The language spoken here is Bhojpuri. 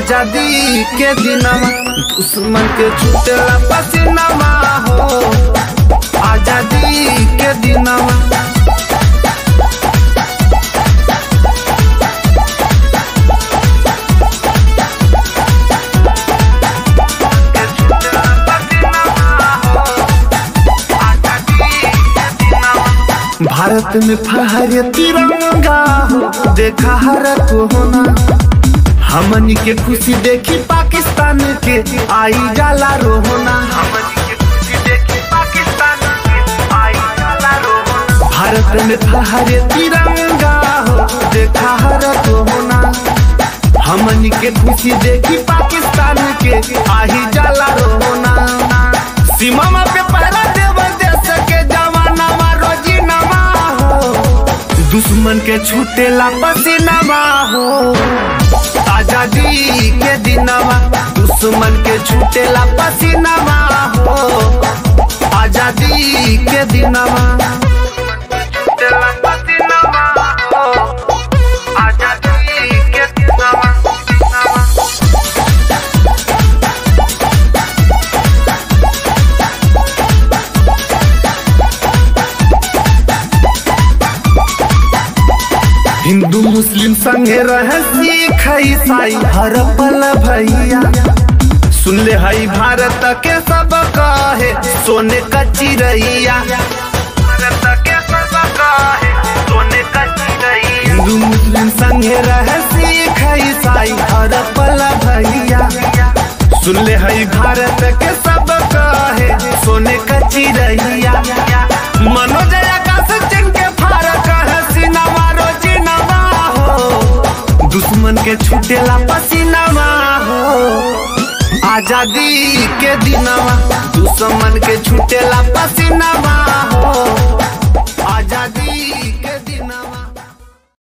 आजादी के दिनमा दुश्मन के छूटेला पसीनामा हो आजादी के दिनमा भारत में फहरे तिरंगा हो देखा हर को होना हमनी के खुशी देखी पाकिस्तान के आई जाला रोहना भारत में फहरे तिरंगा हो देखा हर को होना हमनी के खुशी देखी पाकिस्तान के आई जाला रोहना सीमा पे पहरा देव देश के जवाना रोजी नमा हो दुश्मन के छूटेला पसीनामा हो आजादी के दिनवा दुश्मन के छूटेला पसीनामा हो आजादी के दिनवा छूटेला पसीनामा हो आजादी के दिनवा हिंदू मुस्लिम संगे रहे सिख ईसाई हर पल भैया सुन ले हई भारत के सब कहे सोने का चिड़ैया भारत के सब कहे सोने का चिड़ैया हिंदू मुस्लिम संगे रहे सिख ईसाई हर पल भैया सुन ले हई भारत के सब कहे सोने का चिड़ैया मनोज आकाश चिंह के फारक है सिनेमा रोजी नवा हो दुश्मन के छूटेला पसीनामा हो आजादी के दिनवा दुश्मन के छूटेला पसीनामा हो आजादी